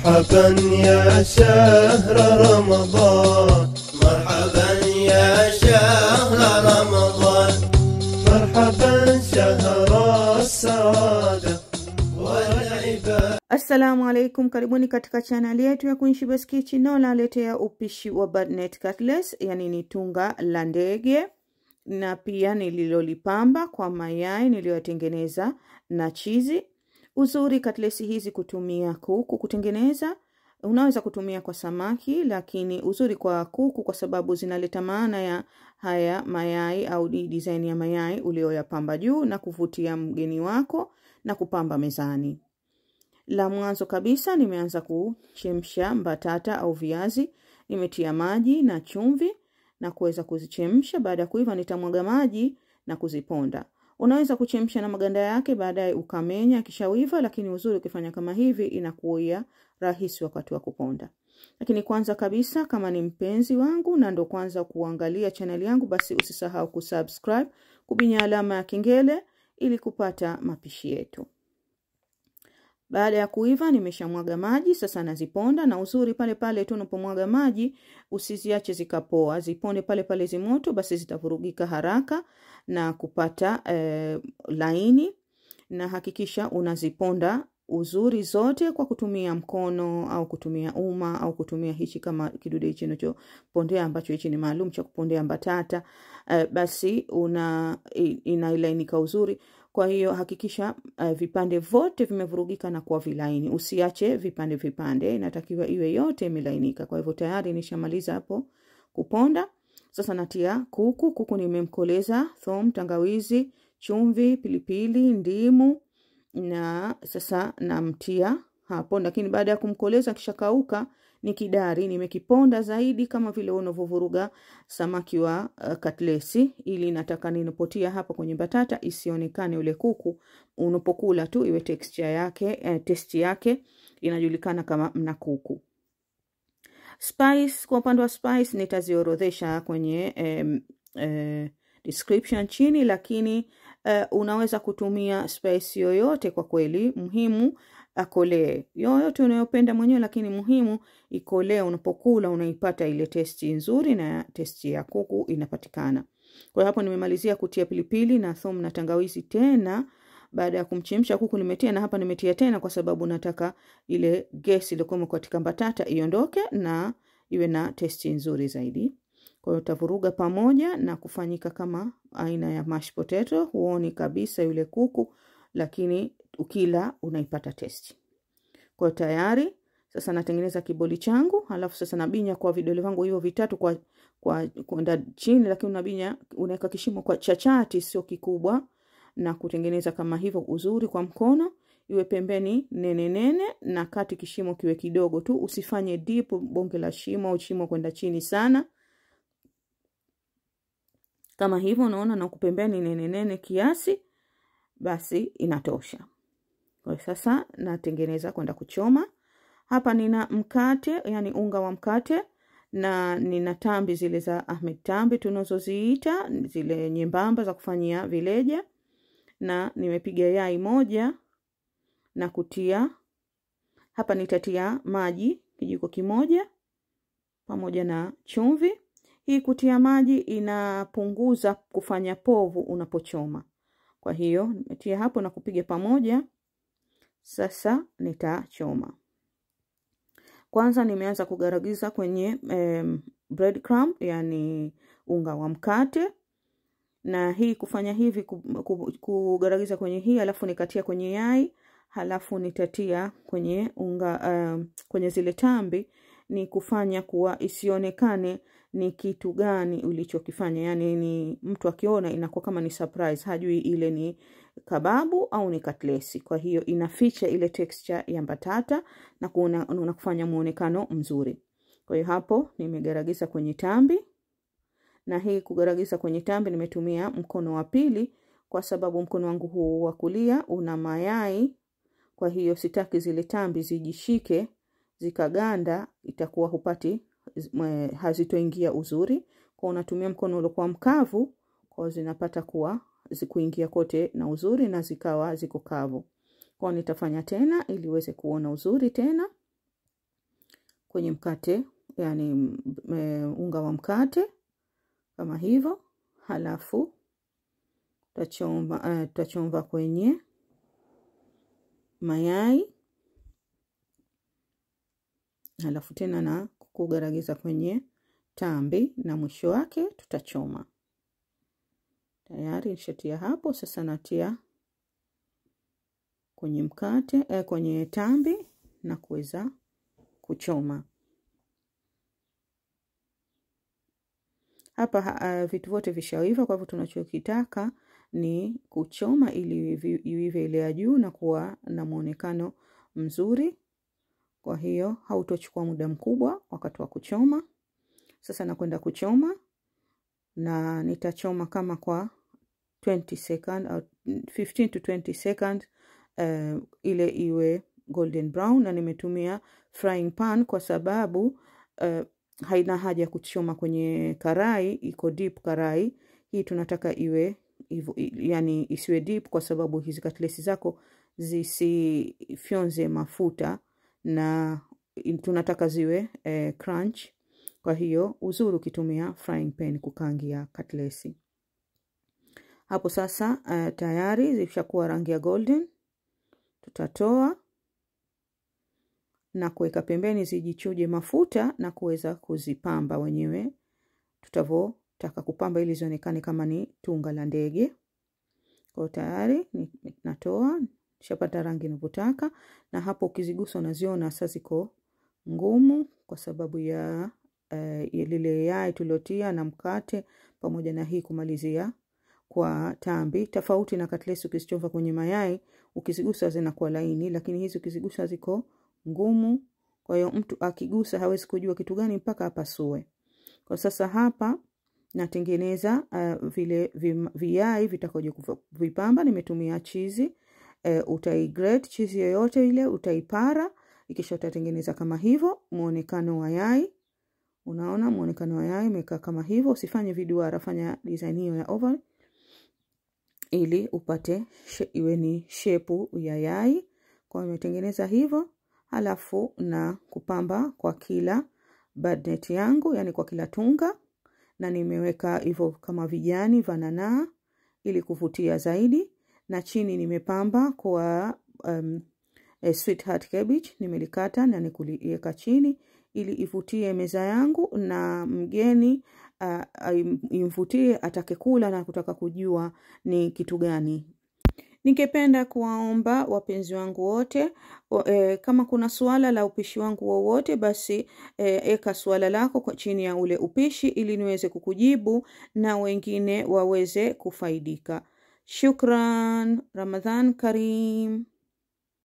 مرحبا يا شهر رمضان مرحبا يا شهر رمضان مرحبا شهر السعادة والعباد Assalamu alaikum, karibuni katika chaneli yetu ya Queenshebah's Kitchen. Leo naletea upishi wa Badnet Cutlets, yani ni tunga la ndege na pia nililolipamba kwa mayai niliyotengeneza na chizi. Uzuri cutlets hizi kutumia kuku kutengeneza, unaweza kutumia kwa samaki, lakini uzuri kwa kuku kwa sababu zinaleta maana ya haya mayai au hii design ya mayai ulioyapamba juu na kuvutia mgeni wako na kupamba mezani. La mwanzo kabisa nimeanza kuchemsha mbatata au viazi. Nimetia maji na chumvi na kuweza kuzichemsha. Baada ya kuiva, nitamwaga maji na kuziponda. Unaweza kuchemsha na maganda yake, baadaye ukamenya kishawiva, lakini uzuri ukifanya kama hivi inakuia rahisi wakati wa kuponda. Lakini kwanza kabisa, kama ni mpenzi wangu na ndo kwanza kuangalia chaneli yangu, basi usisahau kusubscribe, kubinya alama ya kengele ili kupata mapishi yetu. Baada ya kuiva nimeshamwaga maji, sasa naziponda. Na uzuri pale pale tu unapomwaga maji usiziache zikapoa, ziponde pale pale zimoto, basi zitavurugika haraka na kupata eh, laini. Na hakikisha unaziponda uzuri zote kwa kutumia mkono au kutumia uma au kutumia hichi kama kidude hichi unachopondea ambacho hichi ni maalum cha kupondea mbatata eh, basi una inailainika uzuri kwa hiyo hakikisha uh, vipande vote vimevurugika na kuwa vilaini, usiache vipande vipande, inatakiwa iwe yote imelainika. Kwa hivyo tayari nishamaliza hapo kuponda. Sasa natia kuku. Kuku nimemkoleza thom, tangawizi, chumvi, pilipili, ndimu na sasa namtia hapo, lakini baada ya kumkoleza kisha kauka ni kidari nimekiponda zaidi kama vile unavyovuruga samaki wa uh, katlesi, ili nataka ninapotia hapa kwenye batata isionekane ule kuku, unapokula tu iwe texture yake eh, testi yake inajulikana kama mna kuku. Spice, kwa upande wa spice nitaziorodhesha kwenye eh, eh, description chini, lakini eh, unaweza kutumia spice yoyote kwa kweli, muhimu akolee yoyote unayopenda mwenyewe, lakini muhimu ikolee. Unapokula unaipata ile testi nzuri na testi ya kuku inapatikana. Kwa hiyo hapo nimemalizia kutia pilipili na thum na tangawizi tena. Baada ya kumchemsha kuku nimetia, na hapa nimetia tena kwa sababu nataka ile gesi iliyokuwa katika mbatata iondoke na iwe na testi nzuri zaidi. Kwa hiyo utavuruga pamoja na kufanyika kama aina ya mashed potato, huoni kabisa yule kuku, lakini ukila unaipata testi. Kwa tayari sasa natengeneza kiboli changu, halafu sasa nabinya kwa vidole vangu hivyo vitatu kwa kwa kwenda chini, lakini unabinya unaweka kishimo kwa chachati, sio kikubwa, na kutengeneza kama hivyo uzuri kwa mkono, iwe pembeni nene nene na kati kishimo kiwe kidogo tu, usifanye deep bonge la shimo au shimo kwenda chini sana kama hivyo, unaona, na kupembeni nene nene kiasi, basi inatosha. Kwa sasa natengeneza kwenda kuchoma. Hapa nina mkate, yani unga wa mkate na nina tambi zile za Ahmed tambi tunazoziita zile nyembamba za kufanyia vileja, na nimepiga yai moja na kutia hapa. Nitatia maji kijiko kimoja pamoja na chumvi. Hii kutia maji inapunguza kufanya povu unapochoma. Kwa hiyo nimetia hapo na kupiga pamoja. Sasa nitachoma. Kwanza nimeanza kugaragiza kwenye um, bread crumb, yani unga wa mkate, na hii kufanya hivi kugaragiza kwenye hii, alafu nikatia kwenye yai, halafu nitatia kwenye unga um, kwenye zile tambi, ni kufanya kuwa isionekane ni kitu gani ulichokifanya, yani ni mtu akiona inakuwa kama ni surprise, hajui ile ni kababu au ni katlesi. Kwa hiyo inaficha ile texture ya mbatata na kuna unakufanya muonekano mzuri. Kwa hiyo hapo nimegaragiza kwenye tambi, na hii kugaragiza kwenye tambi nimetumia mkono wa pili kwa sababu mkono wangu huu wa kulia una mayai. Kwa hiyo sitaki zile tambi zijishike zikaganda, itakuwa hupati hazitoingia uzuri. Kwa unatumia mkono uliokuwa mkavu, kwa zinapata kuwa zikuingia kote na uzuri na zikawa ziko kavu. Kwa nitafanya tena ili uweze kuona uzuri tena. kwenye mkate yani m- e, unga wa mkate kama hivyo halafu tutachomba uh, tutachomba kwenye mayai halafu tena na kugaragiza kwenye tambi na mwisho wake tutachoma tayari nishatia hapo sasa natia kwenye mkate eh, kwenye tambi na kuweza kuchoma hapa ha- uh, vitu vyote vishaiva kwa hivyo tunachokitaka ni kuchoma ili ivi- iive ile ya juu na kuwa na mwonekano mzuri kwa hiyo hautochukua muda mkubwa wakati wa kuchoma sasa nakwenda kuchoma na nitachoma kama kwa 20 second au 15 to 20 second uh, ile iwe golden brown na nimetumia frying pan kwa sababu uh, haina haja ya kuchoma kwenye karai iko deep karai hii tunataka iwe ivo, yani isiwe deep kwa sababu hizi katlesi zako zisifyonze mafuta na tunataka ziwe eh, crunch kwa hiyo uzuri ukitumia frying pan kukangia katlesi hapo sasa uh, tayari zishakuwa rangi ya golden tutatoa na kuweka pembeni zijichuje mafuta na kuweza kuzipamba wenyewe tutavotaka kupamba ili zionekane kama ni tunga la ndege kwao tayari ni- natoa shapata rangi inavyotaka na hapo ukizigusa unaziona sasa ziko ngumu kwa sababu ya uh, lile yai tuliotia na mkate pamoja na hii kumalizia kwa tambi tofauti na katlesi ukizichova kwenye mayai ukizigusa zinakuwa laini lakini hizi ukizigusa ziko ngumu kwa hiyo mtu akigusa hawezi kujua kitu gani mpaka apasue kwa sasa hapa natengeneza uh, vile vim- viyai vitakoja vipamba nimetumia chizi uh, utaigrate chizi yoyote ile utaipara ikisha utatengeneza kama hivyo muonekano wa yai unaona muonekano wa yai imekaa kama hivyo usifanye viduara fanya design hiyo ya oval ili upate she- iwe ni shepu ya yai kwa hiyo nimetengeneza hivyo halafu na kupamba kwa kila badnet yangu yani kwa kila tunga na nimeweka hivyo kama vijani vananaa ili kuvutia zaidi na chini nimepamba kwa um, eh, sweetheart cabbage nimelikata na nikuliweka chini ili ivutie meza yangu na mgeni uh, imvutie atake kula na kutaka kujua ni kitu gani ningependa kuwaomba wapenzi wangu wote wa- eh, kama kuna suala la upishi wangu wowote basi eh, eka suala lako kwa chini ya ule upishi ili niweze kukujibu na wengine waweze kufaidika shukran ramadhan karim